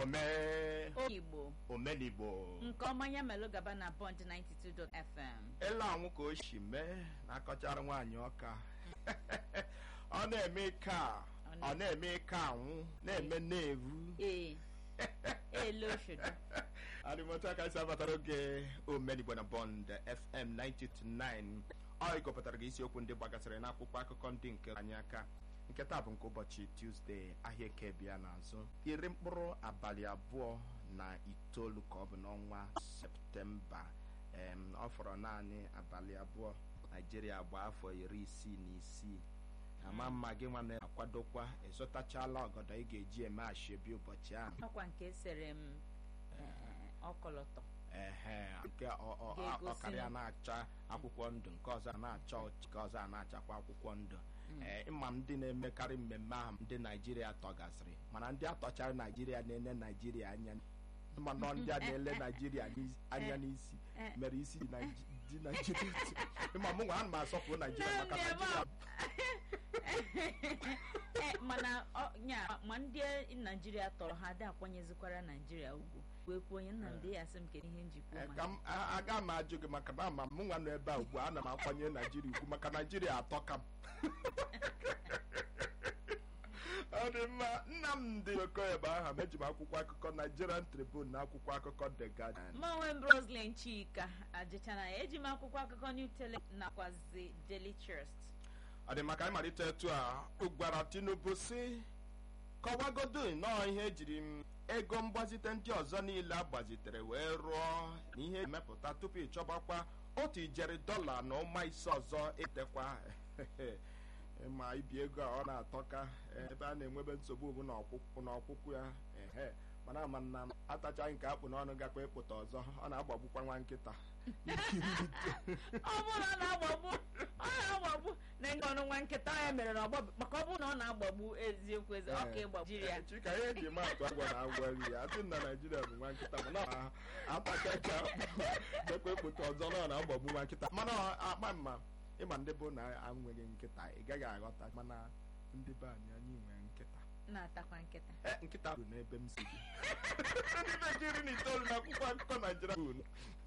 omee Igbo omenigbo nke ọma ya melụ gaba na Bond 92 FM ele anwụ ka o si mee na-akọchara nwaanyị ọka ọ na-eme ike a ọ na-eme ike anwụ na-eme na-evu ee ele oshodo arịmọta aka isi abatara oge omenigbo na bond fm 929 ọ ịgọpụtara gị isiokwu ndị gbagasịrị n'akwụkwọ akụkọ ndị nke anyị aka nke taa bụ nke ụbọchị tuzdee ahịa eke bịa n'azụ iri mkpụrụ abalị abụọ na itoolu ka ọ bụ n'ọnwa septemba em, ọ fọrọ naanị abalị abụọ naijiria gba afọ iri isii na isii ama mma gị nwa na-akwadokwa ịzụtachala ọgọdọ ị ga-eji eme ashebi ụbọchị ahụ ọkwa nke sere m eh, ọkọlọtọ ehe nke ọ- ọ- Ga-egosi ọkarịa na- na-acha akwụkwọ ndụ nke ọzọ a na-acha ọchị nke ọzọ a na-achakwa akwụkwọ ndụ ee ịma ndị na-emekarị mmemme ahụ ndị naijiria tọgasịrị mana ndị atọchara naijiria na-ele naijiria anya mana ndị a na-ele naijiria n'isi- anya n'isi Eh. mere isi dị Naiji- dị naijiria ịma mụ nwa ana m asọpụrụ naijiria maka Nne m, naijiria Eh, mana ọ- nya ma ndị naijiria tọrọ ha ada akwanyezikwara naijiria ugwu wee kwuo onye nnamdị ya sị m kedu ihe njikwa Ee, ma ka m a- aga m ajụ gị maka na ama m nwa nọ ebe a ugbu a ana m akwanye naijiria ugwu maka naijiria atọka m ọ dị mma nnamdị okoye bụ aha m eji m akwụkwọ akụkọ nigerian tribune na akwụkwọ akụkọ the guardian ma onwe m roslyn chika ajịchana ya eji m akwụkwọ akụkọ new tele nakwazi daily trust ọ dị maka ịmalite etu a gwara tinubu si kọwagodo nnọọ ihe ejiri m ego mgbazite ndị ọzọ niile agbazitere wee rụọ na ihe emepụta tupu ịchọbakwa otu ijeri dọla na ụma ise ọzọ etekwa ma ibi ego a ọ na-atọka ebe a na-enwebe nsogbu bụ n'ọkwụkwụ n'ọkwụkwụ ya ehe mana ama m na atachaghị nke akpụ n'ọnụ gakwa ịpụta ọzọ ọ na-agbagbukwa nwa nkịta ọ bụrụ na ọ na-agbagbu ọ na-agbagbu na enye ọnụ nwa nkịta ya mere na ọgbọ maka ọ bụrụ na ọ na-agbagbu eziokwu ezi ọka ịgbagbujiri ya chika ihe eji maatụ agwọ na agwọ nri ya atụ na naijiria bụ nwa nkịta mana ọ atachacha dekwa ekpụta ọzọ na ọ na-agbagbu nwa nkịta mana ọ akpa mma ịma ndị bụ na anweghị nkịta ị gaghị aghọta mana ndị be anyị anyị nwere nkịta na-atakwa nkịta Eh, nkịta bụ n'ebe m si gị ndị bekee iri na itoolu na akwụkwọ akụkọ naijiria bụ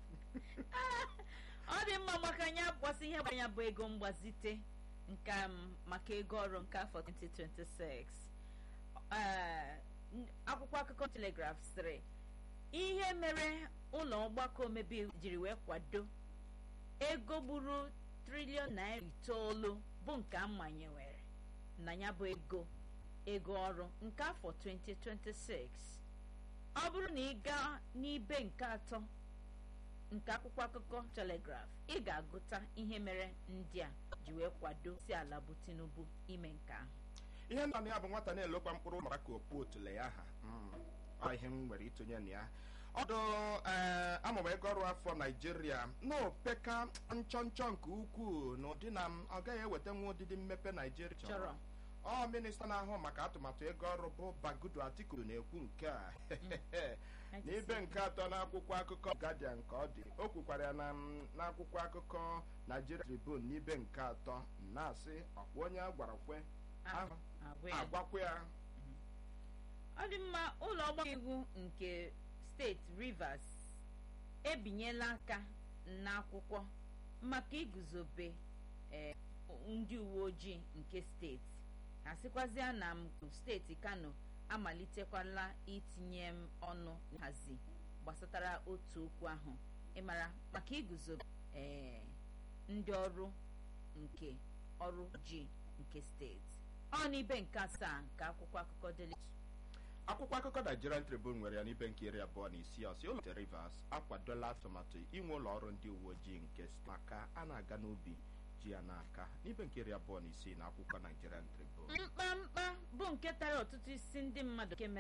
ọ dị mma maka ya gbasị ihe gbara ya bụ ego mgbazite nke m maka ego ọrụ nke afọ 2026 Ee, n- akwụkwọ akụkọ telegraf sịrị ihe mere ụlọ ọgbakọ omebe iwu jiri wee kwado ego gburu triliọn naira itoolu bụ nke a manyewere na ya bụ ego ego ọrụ nke afọ 2026 ọ bụrụ na ị gaa n'ibe nke atọ nke akwụkwọ akụkọ telegraf ị ga-agụta ihe mere ndị a ji wee kwado si ala bụ tinubu ime nke ahụ ihe nna na ya bụ nwata na-elokwa mkpụrụ mara ka okpu otule ya ha Mm. ọ ihe m nwere itonye na ya ọdụ ee amụma ego ọrụ afọ naijiria n'opeka nchọ nchọ nke ukwuu na ụdị na m ọ gaghị eweta nwa ụdịdị mmepe naijiria chọrọ ọ minista na-ahụ maka atụmatụ ego ọrụ bụ bagudu atiku na-ekwu nke a n'ibe nke atọ n'akwụkwọ akụkọ guardian ka ọ dị o kwukwara ya na m- n'akwụkwọ akụkọ nigeria tribune n'ibe nke atọ na-asị ọkwa onye a gwara kwe ahụ agwa ya. agwakwa ya ọ dị mma ụlọ ọgbakọ iwu nke steeti rivers ebinyela aka n'akwụkwọ maka iguzobe eh, ndị uwe ojii nke steeti ha sịkwazịa na m steeti kano amalitekwala itinye m ọnụ nhazi gbasatara otu okwu ahụ ịmara maka iguzobe eh, ndị ọrụ nke ọrụ ji nke steeti ọ n'ibe nke asaa nke akwụkwọ akụkọ Daily akwụkwọ akụkọ nigerian tribune nwere ya n'ibe nke iri abụọ na isii ọsị ụlọ rivers akwadola atụmatụ inwe ụlọ ọrụ ndị uwe ojii nke steeti maka a na-aga n'ubi ji ya n'aka n'ibe nke iri abụọ na isii na akwụkwọ nigerian tribune mkpamkpa bụ nke tara ọtụtụ isi ndị mmadụ nke mere